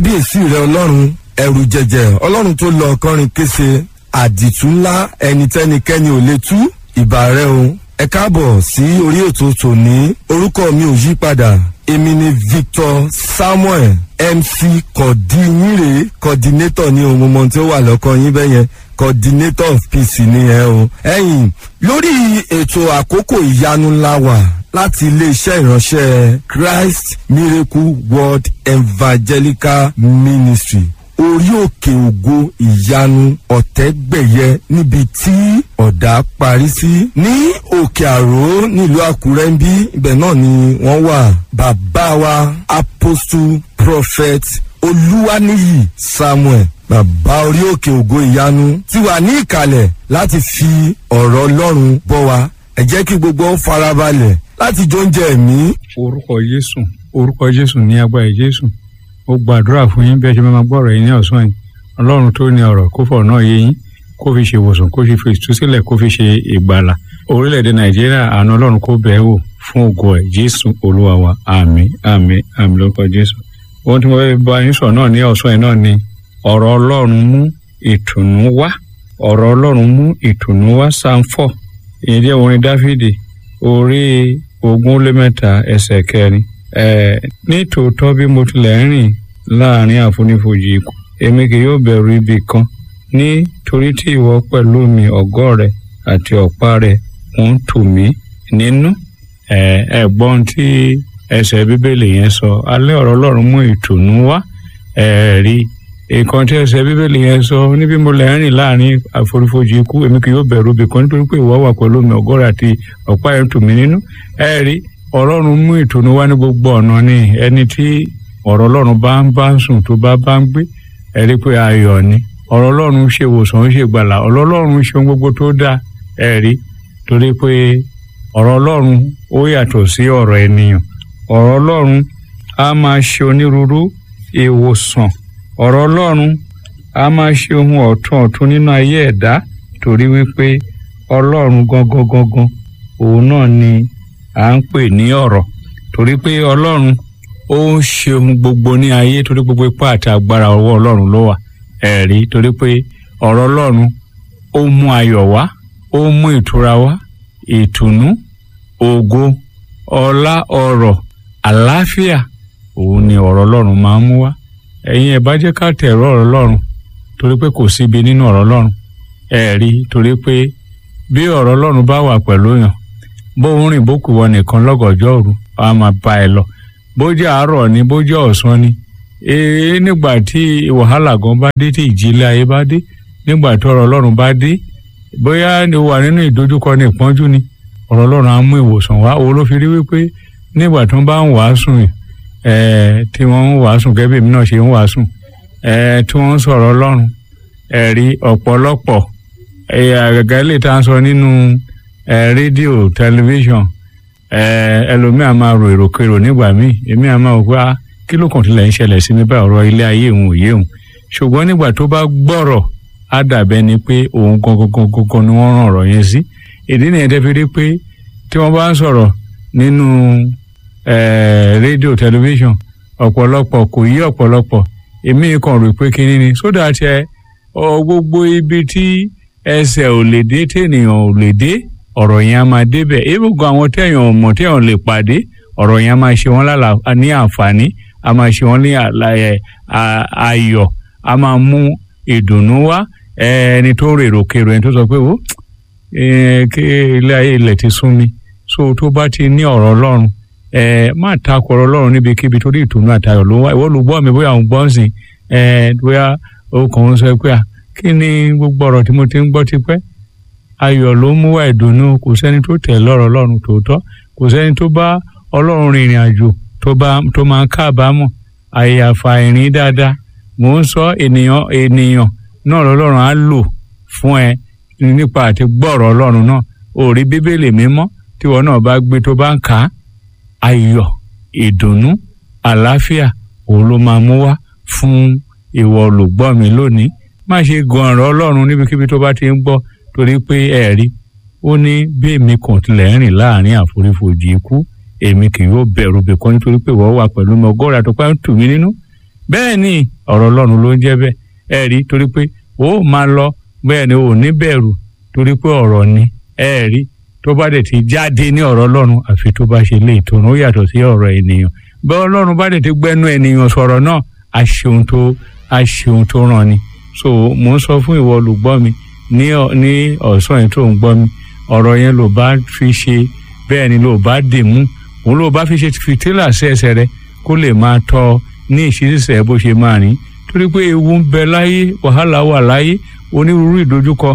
kábíyèsí rẹ ọlọ́run ẹrù jẹjẹ ọlọ́run tó lọ kọrin kése àdìtú ńlá ẹni tẹ́nikẹ́ni ò lè tú ìbà rẹ o ẹ káàbọ̀ sí orí ètò tòní orúkọ mi ò yí padà èmi ni victor samuel mc kọ̀dínyìnrè coordinator ní ohun mọ̀ tí ó wà lọ́kàn yín bẹ́yẹn coordinator of peace ni ẹ o. ẹ̀yin lórí ètò àkókò ìyanu ńlá wà láti iléeṣẹ́ ìránṣẹ́ christ miracle world evangelical ministry orí òkè ògo ìyanu ọ̀tẹ́gbẹ̀yẹ níbi tí ọ̀dà parí sí. ní òkè àró nílùú àkúrẹ́ ń bí ibẹ̀ náà ni wọ́n wà bàbá wa apostle prophet olúwaníyì samuel bàbá orí òkè ògo ìyanu ti wà ní ìkàlẹ̀ láti fi ọ̀rọ̀ ọlọ́run bọ́ wa ẹ jẹ́ kí gbogbo ó farabalẹ̀ láti jóúnjẹ ẹ̀mí. orúkọ jésù orúkọ jésù ní agbára jésù ó gbàdúrà fún yín bí ẹ ṣe máa gbọ́ ọ̀rọ̀ yín ní ọ̀sán yìí ọlọ́run tó ní ọ̀rọ̀ kó fọ̀ náà yé yín kó fi ṣe ìwòsàn kó fi ìtúsílẹ̀ kó fi ṣe ìgbàlà orílẹ̀-èdè nàìjíríà àánú ọlọ́run kó bẹ̀ẹ́ wò fún ògo ẹ̀ jésù olúwa wa àmì àmì àmì lórúkọ jésù ohun tí mo fẹ́ bá yín sọ náà ní ọ̀sán yìí náà ni ọ̀rọ̀ ọlọ́run mú ìtùnú wá ọ̀rọ̀ ọlọ́run mú ìtùnú wá sáńfọ̀ ìyẹn jẹ́ orin dáfídì orí ogún lé mẹ́ta ẹsẹ̀ kẹrin ẹ̀ ní tòótọ́ bí mo tilẹ̀ ń rìn láàrin àfonífojì ikú èmi kì yóò bẹ̀rù ibi kan nítorí tí ìwọ pẹ̀lú mi ọ̀gọ́ rẹ àti ọ̀pá rẹ ń tù mí nínú ẹ̀ ẹ̀gbọ́n tí ẹsẹ̀ bíbélì yẹn sọ alẹ́ ọ̀rọ̀ ọlọ́run mú ìtùnú wá ẹ̀ẹ́rì nǹkan tí ẹsẹ̀ bíbélì yẹn sọ níbi mo lè rìn láàrin àforífojì ikú èmi kì yóò bẹ̀rù ibì kan nítorí pé ìwọ wà pẹ̀lú mi ọ̀gọ́rọ̀ àti ọ̀pá ẹ̀ ń tù mí nínú ẹ̀ẹ́rì ọlọ́run mú ìtùnú wá ní gbogbo ọ̀nà ni ẹni tí ọ̀rọ̀ ọlọ́run bá ń bá ń sùn tó bá bá ń gbé ẹ̀rí pé ayọ̀ ni ọ̀rọ̀ ọlọ́run ṣe ìwòsàn ó ṣe gbàlà ọ̀rọ̀ ọlọ́run ṣe ohun gbogbo tó dáa ẹ̀rí torí pé ọ̀rọ̀ ọlọ́run ó yàtọ̀ sí ọ̀rọ̀ ènìyàn ọ̀rọ̀ ọlọ́run á máa ṣe onírúurú ìwòsàn ọ̀rọ̀ ọlọ́run á máa ṣe ohun ọ̀tun ọ̀tun nínú ayé ẹ̀dá torí wípé ọlọ́run gangan gangan òun náà ni à ń pè ní ọ̀rọ̀ torí pé ọlọ́run ó ń ṣe ohun gbogbo ní ayé torí gbogbo ipá àti agbára ọwọ́ ọlọ́run ló wà ẹ̀rí torí pé ọ̀rọ̀ ọlọ́run ó mú ayọ̀ wá ó mú ìtura wá ìtùnú ògo ọlá ọrọ̀ àlàáfíà òun ni ọ̀rọ̀ ọlọ́run máa ń mú wá ẹ̀yin ẹ̀ bá jẹ́ ká tẹ̀rọ ọ̀rọ̀ ọlọ́run torí pé kò síbi nínú ọ̀rọ̀ ọlọ́run ẹ̀ rí torí pé bí ọ̀rọ̀ ọlọ́run bá wà pẹ̀lú yàn bó ń rìn bó kù wọ nìkan lọ́gọ̀ọ́jọ́ òru a máa bá ẹ lọ bó jẹ́ àárọ̀ ni bó jẹ́ ọ̀sán ni ee nígbà tí wàhálà gan bá dé tí ìjìnlẹ̀ ayé bá dé nígbà tí ọ̀rọ̀ ọlọ́run bá dé bóyá ni wà nínú ìdojúkọ ní ìpọ́njú ni ọ̀rọ̀ ọlọ́run á mú ìwòsàn wá òun ló fi rí wípé nígbà tí wọ́n bá ń wàásù ẹ̀ tí wọ́n ń wàásù gẹ́gẹ́ bí èmi náà ṣe ń wàásù ẹ̀ tí wọ́n ń sọ̀rọ̀ ọlọ́run ẹ̀rí ọ̀pọ̀lọpọ̀ àgàgà ilé tá à ń sọ nínú rédíò tẹlifíṣàn ẹlòmíà máa ro èròkèrò nígbà míì èmi àmà ò pé kí ló kàn tilẹ̀ ń ṣẹlẹ̀ sí mi báyìí ọ̀rọ̀ ilé ayé òun òye òun ṣùgbọ́n nígbà tó bá gbọ́rọ̀ á dàbẹ́ ni pé òun gangan gangan ni wọ́n rán ọ̀rọ̀ yẹn sí ìdí nìyẹn tẹ́ fi rí pé tí wọ́n bá ń sọ̀rọ̀ nínú rédíò tẹlifíṣàn ọ̀pọ̀lọpọ̀ kò yí ọ̀pọ̀lọpọ̀ èmi kàn rò pé kíní ni sódà tẹ gbogbo ibi tí ẹsẹ̀ ò lè dé tènìyàn ò lè dé ọ̀rọ̀ yẹn á máa débẹ̀ ebùkún àwọn téèyàn ò mọ̀ téèyàn lè pàdé ọ̀rọ̀ yẹn á máa ṣe wọ́n lálà ní àǹfààní á máa ṣe wọ́n ní ayọ̀ á máa mú ìdùnnú wá ẹni tó ń rèrò kèrò ẹni tó sọ pé ó kí ilé ayé ilẹ̀ ti sún mi so tó bá ti ní ọ̀rọ̀ ọlọ́run má takò ọ̀rọ̀ ọlọ́run níbikíbi torí ìtùnú àtayọ̀ ló wá ìwọ ló gbọ́ mi bóyá òun gbọ́ sí bóyá ó kàn ń sọ pé à kí ni gbogbo ọ̀rọ̀ tí mo ti ń gbọ́ tipẹ́ ayọ̀ ló mú wá ìdùnnú kò sẹ́ni tó tẹ̀ lọ́rọ̀ ọlọ́run tòótọ́ kò sẹ́ni tó bá ọlọ́run rìnrìn àjò tó bá tó máa ń kábàámọ̀ àyàfà ìrìn dáadáa mò ń sọ ènìyàn ènìyàn náà lọ́lọ́run á lò fún ẹ nípa àti gbọ́rọ̀ ọlọ́run náà ò rí bíbélì mímọ́ tíwọ náà bá gbé tó bá ń kà á ayọ̀ ìdùnnú àlàáfíà òun ló máa mú wá fún ìwọ olùgbọ́ mi lónìí má ṣe gan ọ̀rọ̀ ọlọ́run níbikíbi tó bá ti ń gbọ́ torí pé ẹ rí ó ní bí èmi kàn tilẹ̀ ń rìn láàrin àforífojì ikú èmi kì yóò bẹ̀rù bìkan nítorí pé ìwọ wà pẹ̀lú mi ọgọ́rùn àtọ́pá ń tù mí nínú bẹ́ẹ̀ ni ọ̀rọ̀ ọlọ́run ló ń jẹ́ bẹ́ẹ̀ ẹ rí torí pé ó máa lọ bẹ́ẹ̀ ni ò ní bẹ̀rù torí pé ọ̀rọ̀ ni ẹ rí tó bá dẹ̀ ti jáde ní ọ̀rọ̀ ọlọ́run àfi tó bá ṣe lè tó ó yàtọ̀ sí ọ̀rọ̀ ènìyàn bẹ́ẹ̀ ọlọ́run bá dẹ̀ ti gbẹ́nu ènìyàn sọ̀rọ̀ náà á ṣeun tó á ṣeun tó ràn ni so mò ń sọ fún ìwọ olùgbọ́ mi ní ní ọ̀sán yìí tó ń gbọ́ mi ọ̀rọ̀ yẹn ló bá fi ṣe bẹ́ẹ̀ ni ló bá dè mú òun ló bá fi ṣe fìtílà sí ẹsẹ̀ rẹ kó lè máa tọ́ ní ìṣiṣẹ́ bó ṣe máa rìn torí pé ewu ń bẹ láyé wàhálà wà láyé onírúurú ìdojúkọ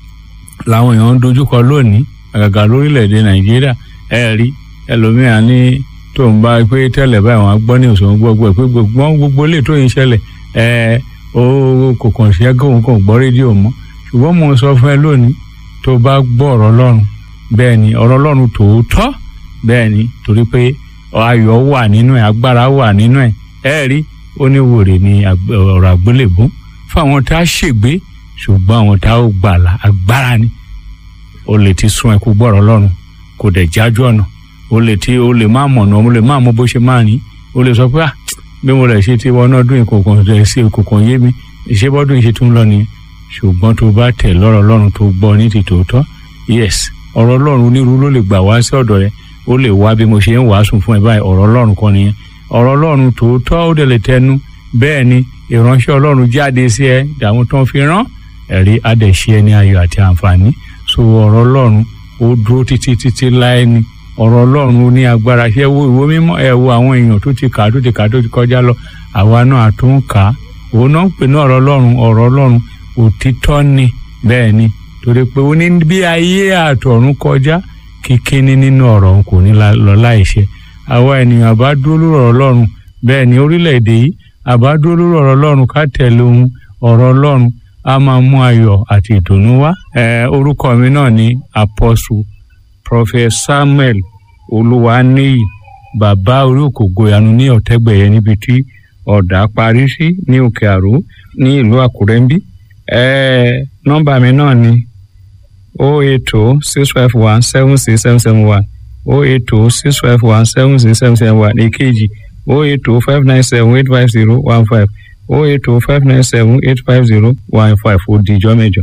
làwọn èèyàn ń dojúkọ lónìí àgàgà lórílẹ̀‐èdè nàìjíríà ẹ rí ẹlòmíràn ní tó ń bá pé tẹ́lẹ̀ báyìí wọn á gbọ́ ní òṣùwọ̀n gbogbo ẹ̀ pé gbogbo gbogbo lè tó yín ṣẹlẹ̀ ẹ ó kò kàn sí ẹgbẹ́ òun kò gbọ́ rédíò mọ́ ṣùgbọ́n mo sọ fún ẹ lónìí tó bá gbọ́ ọ̀rọ̀ ọlọ́run bẹ́ẹ̀ ni ọ̀rọ̀ ọlọ́run tòótọ́ bẹ́ẹ̀ ni torí pé ayọ̀ wà nínú ẹ̀ agbára wà nínú ẹ̀ ẹ rí oníwòrè ni ọ̀rọ̀ àgbélébú fún àwọn tá a ṣègbé ṣùgbọ́n àwọn tá a gbàlà agbára ni o lè ti sún ẹkú gbọ́rọ̀ ọlọ́run kò dẹ̀ jájú ọ̀nà o lè ti o lè má mọ̀nà o lè má mọ bó ṣe máa rìn o lè sọ pé ah bí mo rẹ̀ ṣe ti wọnú ọdún ìkòkò rẹ̀ sí ìkòkò yé mi ìṣebọ́dún ìṣe tún lọ nìyẹn ṣùgbọ́n tó bá tẹ̀ lọ́rọ̀ ọlọ́run tó gbọ́ ní ti tòótọ́ yes ọ̀rọ̀ ọlọ́run onírúurú ló lè gbà wá sí ọ̀dọ̀ rẹ ó lè wá bí mo ṣe ń wàásù fún ẹ báyìí ọ̀rọ̀ ọlọ́run kan nìyẹn ọ̀rọ̀ ọlọ́run tòótọ́ ó dẹ̀ lè tẹnu bẹ́ẹ̀ ni ìránṣẹ́ ọlọ́run jáde sí ẹ dàwọn tó ń fi rán ẹ̀rí adẹ̀ṣe ẹni ayọ̀ àti àǹfààní so ọ̀rọ̀ ọlọ́run ó dúró títí títí láé ni ọ̀rọ̀ ọlọ́run ó ní agbára ṣé wo ìwé mímọ́ ẹ wo àwọn èèyàn tó ti kà á tó ti kà á tó ti kọjá lọ àwa náà àtún kà á òun náà ń pè ní ọ̀rọ̀ ọlọ́run ọ̀rọ̀ ọlọ́run òtítọ́ ni bẹ́ẹ̀ ni torí pé ó ní bí ayé àtọ̀run kọjá kíkíní nínú ọ̀rọ̀ òun kò ní lọ láìṣe àwa ènìyàn àbá dúró lórí ọ̀rọ̀ ọlọ́run bẹ́ẹ̀ ni orílẹ̀-èdè yìí àbá dúró lórí ọ̀rọ̀ ọlọ́run ká tẹ̀lé ohun ọ̀rọ̀ ọlọ́run á máa mú ayọ̀ àti ìdùnnú wá. orúkọ mi náà ni apostle prophet samuel olúwaníyì bàbá orí òkògo ìyanu ní ọ̀tẹ́gbẹ̀yẹ níbi tí ọ̀dà parí sí ní òkè àró ní ìlú àkúrẹ́ ń bí. nọ́mbà mi náà ni o eight two six five one seven six seven seven one o eight two six five one seven six seven seven one èkejì o eight two five nine seven eight five zero one five o eight two five nine seven eight five zero one five ó di ìjọ mẹ́jọ.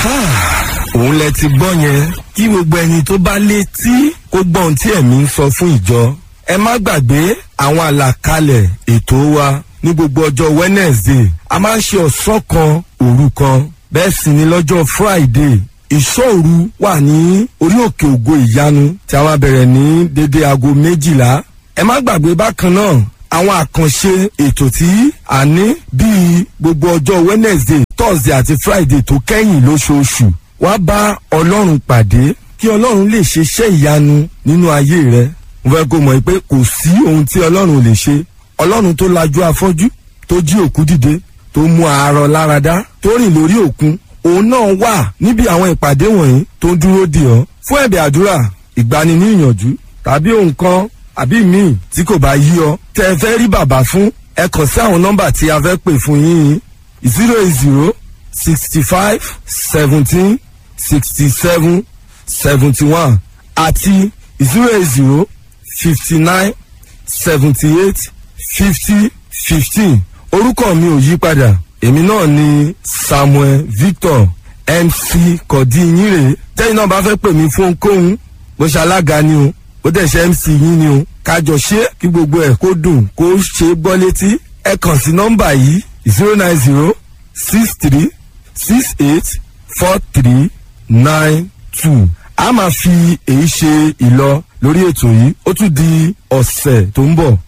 òun lẹ ti gbọ́ yẹn kí gbogbo ẹni tó bá létí kó gbọ́ ohun tí ẹ̀mí ń sọ fún ìjọ ẹ má gbàgbé àwọn àlàkalẹ̀ ètò wa ní gbogbo ọjọ́ wednesday a máa ń ṣe ọ̀sán kan òru kan bẹ́ẹ̀ sì ni lọ́jọ́ friday ìṣòru wà ní orí òkè ògo ìyanu tí a máa bẹ̀rẹ̀ ní dédé aago méjìlá ẹ má gbàgbé bákan náà àwọn àkànṣe ètò tí a ní bíi gbogbo ọjọ́ wednesday thursday àti friday tó kẹ́yìn lóṣooṣù wá bá ọlọ́run pàdé kí ọlọ́run lè ṣe iṣẹ́ ìyanu nínú ayé rẹ mo fẹ́ kó mọ̀ pé kò sí ohun tí ọlọ́run lè ṣe ọlọ́run tó lajú afọ́jú tó jí òkú dìde tó mú àárọ̀ láradá tó rìn lórí òkun òun náà wà níbi àwọn ìpàdé wọ̀nyí tó ń dúró dè ọ́ fún ẹ̀bẹ̀ àdúrà ìgbani ní ìyànjú tàbí ohun kan àbí míì tí kò bá yí ọ tẹ ẹ fẹ́ rí bàbá fún ẹ kàn sí àwọn nọ́mbà tí a fẹ́ pè fún yín zero eight zero sixty five seventeen sixty seven seventy one àti zero eight zero fifty nine seventy eight fifty fifteen orúkọ mi ò yí padà èmi náà ni samuel victor mc kọ̀dínyìnrè tẹ́yìn náà bá fẹ́ pè mí fún ohunkóhun bó ṣe alága ni o ó dẹ̀ ṣe mc yín ni o kájọ ṣe kí gbogbo ẹ̀ kó dùn kó ṣe gbọ́ létí ẹ kàn sí nọ́mbà yìí zero nine zero six three six eight four three nine two a máa fi èyí ṣe ìlọ lórí ètò yìí ó tún di ọ̀sẹ̀ tó ń bọ̀